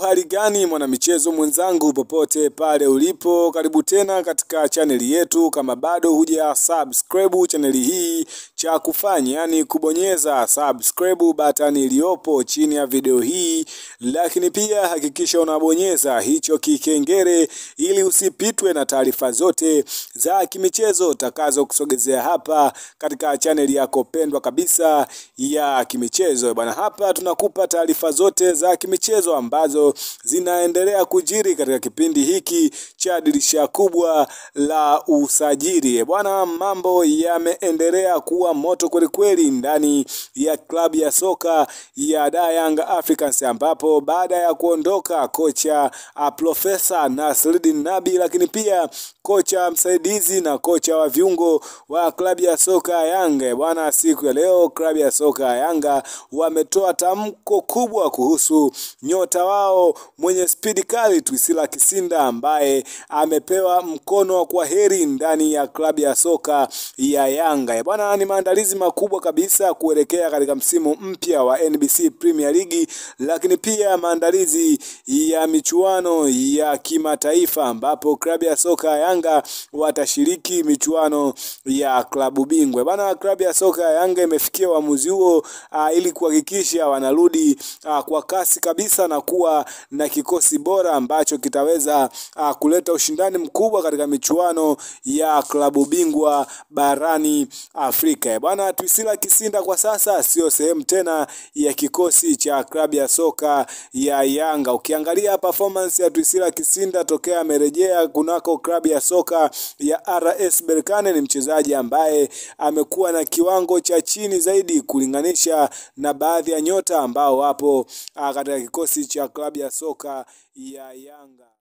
hali gani mwanamichezo mwenzangu, popote pale ulipo, karibu tena katika chaneli yetu. Kama bado huja subscribe chaneli hii, cha kufanya yani kubonyeza subscribe button iliyopo chini ya video hii, lakini pia hakikisha unabonyeza hicho kikengele ili usipitwe na taarifa zote za kimichezo takazo kusogezea hapa katika chaneli yako pendwa kabisa ya kimichezo bwana. Hapa tunakupa taarifa zote za kimichezo ambazo zinaendelea kujiri katika kipindi hiki cha dirisha kubwa la usajili bwana. Mambo yameendelea kuwa moto kwelikweli ndani ya klabu ya soka ya Da Young Africans, ambapo baada ya kuondoka kocha uh, Profesa Nasreddine Nabi, lakini pia kocha msaidizi na kocha wa viungo wa klabu ya soka ya Yanga bwana, siku ya leo klabu ya soka ya Yanga wametoa tamko kubwa kuhusu nyota wao mwenye spidi kali Twisila Kisinda ambaye amepewa mkono wa kwa heri ndani ya klabu ya soka ya Yanga bwana. Ni maandalizi makubwa kabisa kuelekea katika msimu mpya wa NBC Premier League, lakini pia maandalizi ya michuano ya kimataifa ambapo klabu ya soka ya Yanga watashiriki michuano ya klabu bingwa bwana. Klabu ya soka ya Yanga imefikia uamuzi huo uh, ili kuhakikisha wanarudi uh, kwa kasi kabisa na kuwa na kikosi bora ambacho kitaweza uh, kuleta ushindani mkubwa katika michuano ya klabu bingwa barani Afrika bwana. Twisila Kisinda kwa sasa sio sehemu tena ya kikosi cha klabu ya soka ya Yanga. Ukiangalia performance ya Twisila Kisinda tokea amerejea kunako klabu ya soka ya RS Berkane, ni mchezaji ambaye amekuwa na kiwango cha chini zaidi kulinganisha na baadhi ya nyota ambao wapo katika kikosi cha klabu ya soka ya Yanga.